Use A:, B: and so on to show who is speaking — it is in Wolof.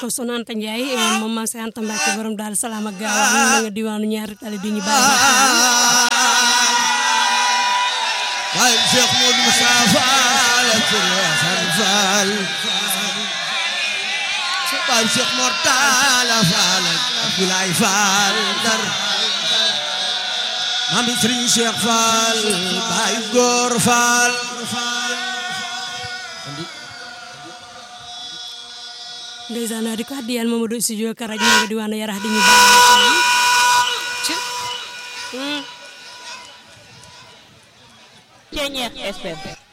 A: ko Soxna Anta Ndiaye moom maam Cheikh Anta Mbacke borom daal salaam ak gaaw ñu nga diwaanu ñaari tali di ñu bàyyi
B: waaye Cheikh Modou Moussa Fall ak Serigne Assane Fall waaye Cheikh Mortala Fall ak Abdoulaye Fall Ndar maam Serigne Cheikh Fall Baye Góor Fall
A: ndeysaan di ko addiyal Mamadou studio Karaj ñu nga diwaanu Yarax di ñu bàyyi
C: Ceñeex FM